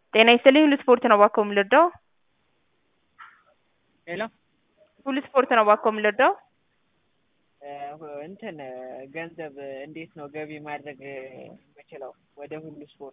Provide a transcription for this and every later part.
ጤና ይስጥልኝ ሁሉ ስፖርት ነው እባክዎ የምንረዳው? ሄሎ ሁሉ ስፖርት ነው እባክዎ የምንረዳው? እንትን ገንዘብ እንዴት ነው ገቢ ማድረግ የምችለው ወደ ሁሉ ስፖርት?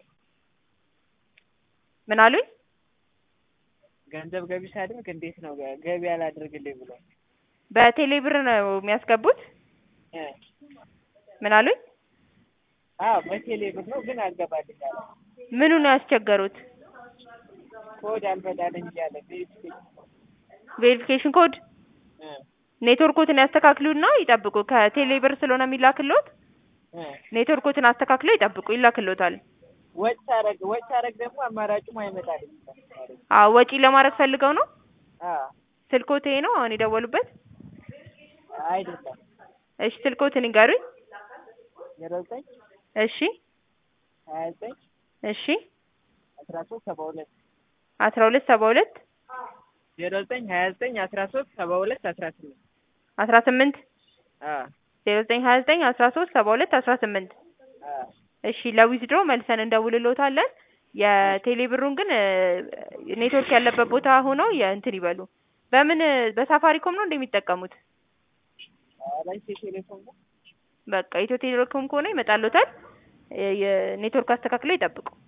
ምን አሉኝ? ገንዘብ ገቢ ሳደርግ እንዴት ነው ገቢ አላድርግልኝ ብሎኝ። በቴሌ ብር ነው የሚያስገቡት? እ ምን አሉኝ? አዎ በቴሌ ብር ነው ግን አልገባልኝ አለ። ምኑ ነው ያስቸገሩት? ኮድ አልመጣልኝ እያለ ቬሪፊኬሽን ቬሪፊኬሽን ኮድ እ ኔትወርኮትን ያስተካክሉና ይጠብቁ። ከቴሌ ብር ስለሆነ የሚላክልዎት እ ኔትወርኮትን አስተካክለው ይጠብቁ ይላክልዎታል። ወጭ ሳረግ ወጭ ሳረግ ደግሞ አማራጩም አይመጣልኝ። አዎ ወጪ ለማድረግ ፈልገው ነው? አዎ ስልክዎት ይሄ ነው አሁን የደወሉበት? አይደለም እሺ ስልክዎትን ይንገሩኝ። ዜሮ ዘጠኝ እሺ ሀያ ዘጠኝ እሺ አስራ ሶስት ሰባ ሁለት አስራ ሁለት ሰባ ሁለት ዜሮ ዘጠኝ ሀያ ዘጠኝ አስራ ሶስት ሰባ ሁለት አስራ ስምንት አስራ ስምንት አዎ ዜሮ ዘጠኝ ሀያ ዘጠኝ አስራ ሶስት ሰባ ሁለት አስራ ስምንት አዎ እሺ ለዊዝድሮ መልሰን እንደውልልዎታለን። የቴሌ ብሩን ግን ኔትወርክ ያለበት ቦታ ሆነው የእንትን ይበሉ። በምን በሳፋሪኮም ነው እንደሚጠቀሙት? ኧረ ኢትዮ ቴሌኮም ነው። በቃ ኢትዮ ቴሌኮም ከሆነ ይመጣልዎታል። የኔትወርክ አስተካክለው ይጠብቁ።